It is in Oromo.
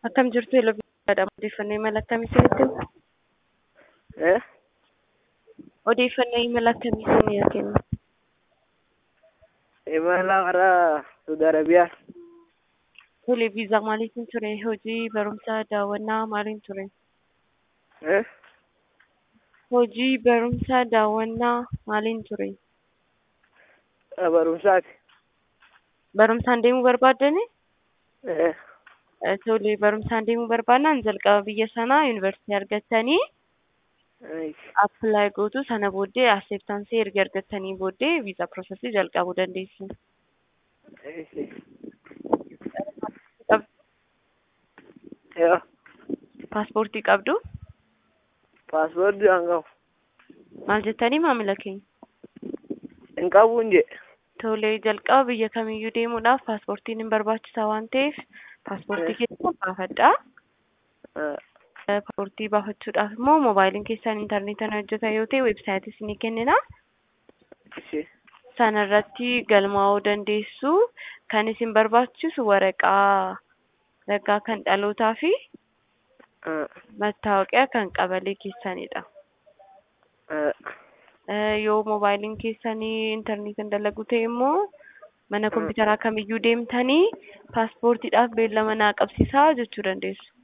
Akkam jirtu Eloviisaadha. Odeeffannoo imala akkamii isinitti hima? Eh? Odeeffannoo imala akkamii isinii kenna? Imala karaa Saudi Arabiyaa. Tole, viizaa maaliitiin ture? Hojii, barumsa, daawwannaa maaliin ture? Eh? Hojii, barumsa, daawwannaa maaliin ture? Barumsaati. Barumsaan deemuu barbaaddani? Eh? Eh, Tole, barumsaan deemuu barbaannaan jalqaba biyya sanaa yuunivarsiitii argattanii Ai. appilaayi gootu sana booddee acceptaansii erga argattanii booddee viizaa piroosesii jalqabuu dandeessu. Ai. Yoo. Paaspoortii qabdu? Paaspoortii hin qabu. Maal jettanii maamila keenya? Hin qabuun jedhe. Tole, jalqaba biyya kamiyyuu deemuudhaaf paaspoortiin hin barbaachisaa waan ta'eef paaspoortii keessan baafadhaa. Eh. Paaspoortii baafachuudhaaf immoo moobaayiliin keessan intarneetaan hojjeta yoo ta'e weebsaayitii isinii kennina. Ishee. Sana irratti galmaa'uu dandeessu. Kan isin barbaachisu waraqaa ragaa kan dhalootaa fi Eh. mattaawoqiyaa kan qabalee keessanidha. Eh. Eh, Yoo moobaayiliin keessanii intarneetiin dalagu ta'e immoo mana kompiitaraa kamiyyuu deemtanii paaspoortiidhaaf beellama naa qabsiisaa jechuu dandeessu.